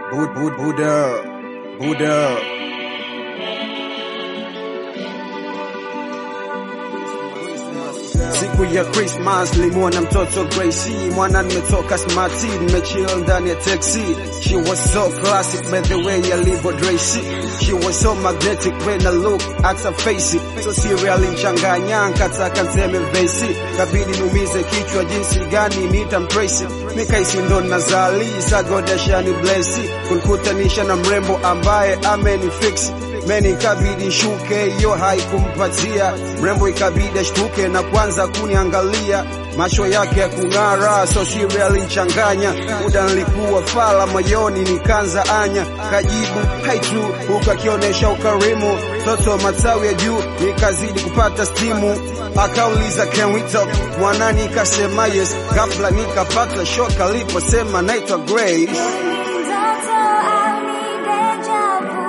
Bud, Bud, Buddha, Buddha. Siku ya Christmas limuona mtoto Gracie, mwana nimetoka smarty, nimechill ndani ya taxi. She was so classic by the way alivyo Tracy. She was so magnetic when I look at her face. So serial nchanganya, nkataka nseme vesi, kabidi numize kichwa jinsi gani nitamtrace. Nikaisi ndo nazali, sagodashani blessi, kunkutanisha na mrembo ambaye amenifix meni ikabidi shuke, hiyo haikumpatia mrembo, ikabidi ashtuke na kwanza kuniangalia, macho yake ya kung'ara, so serial nchanganya. Muda nilikuwa fala moyoni, nikanza anya, kajibu hai tu, huku akionyesha ukarimu, toto matawi ya juu, nikazidi kupata stimu. Akauliza can we talk, mwana nikasema yes, ghafla nikapata shock aliposema naitwa Grace. Mtoto au ni deja vu?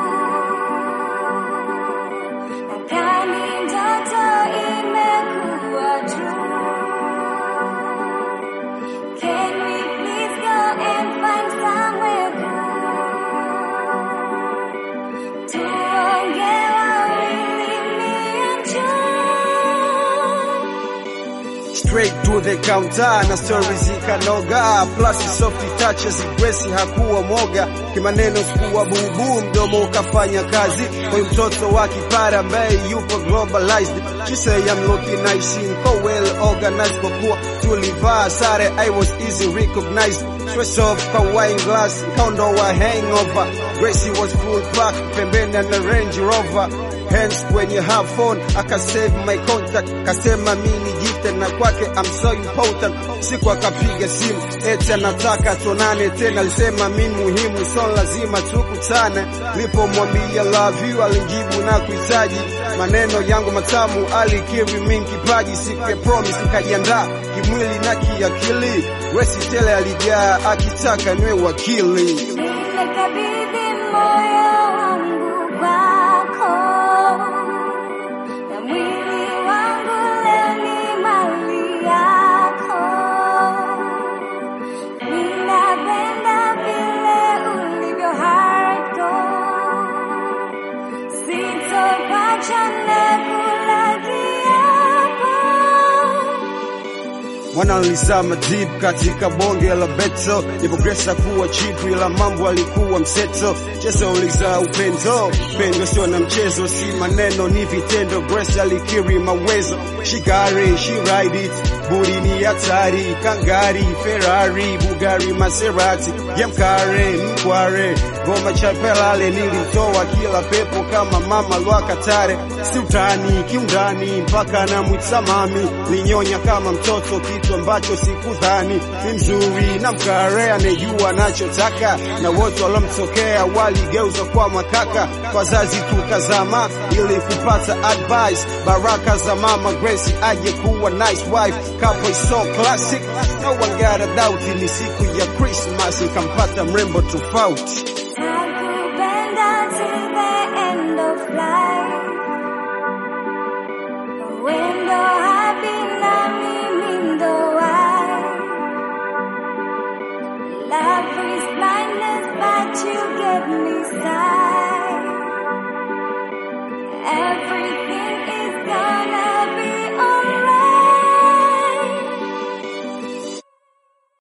Nadhani ndoto imekuwa true. Can we please go and find somewhere cool? Tuongee wawili niachue. straight to the counter na stories zikanoga, plus soft touches, Grace hakuwa moga, kimaneno sikuwa bubu, mdomo ukafanya kazi. Kwa mtoto wa kipara ambaye yupo globalized, she say I'm looking nice, niko well organized, kwa kuwa tulivaa sare, I was easy recognized. Stress off kwa wine glass, kaondoa hangover. Gracie was full pack, pembeni na Range Rover hands kwenye her phone akasave my contact, kasema mimi jite na kwake I'm so important. Siku akapiga simu eti anataka tuonane tena, alisema mimi muhimu, so lazima tukutane. Nilipomwambia love you alijibu na kuhitaji maneno yangu matamu, alikiri mimi kipaji, siku ya promise nikajiandaa kimwili na kiakili. Gracie tele alijaa akitaka niwe wakili. Nimekabidhi moyo wangu kwako, na mwili wangu leo ni mali yako. Ninapenda vile ulivyo hardcore, sitokuacha na kula kiapo. Mwana alizama deep katika bonge la beto, nipogresa kuwa chipu, ila mambo alikuwa mseto. Chezo uliza upendo, upendo sio na mchezo, si maneno ni vitendo. Grace alikiri mawezo, she got it, she ride it, budi ni hatari, kangari, Ferrari, Bugari, Maserati, yemkare, mkware, goma chapelale, nilimtoa kila pepo kama mama lwakatare, si utani kiundani, mpaka na mwitamami, linyonya kama mtoto, kitu ambacho sikudhani. Ni mzuri na mkare, anejua anachotaka, na wote walomtokea waligeuza kwa makaka. Wazazi tukazama ili kupata advice, baraka za mama Grace aje kuwa nice wife. Couple is so classic, no one got a doubt. Ni siku ya Christmas, nikampata mrembo tofauti. Nakupenda till the end of life. Wendo happy na mimi ndo wife. Love is blindness but you get me started.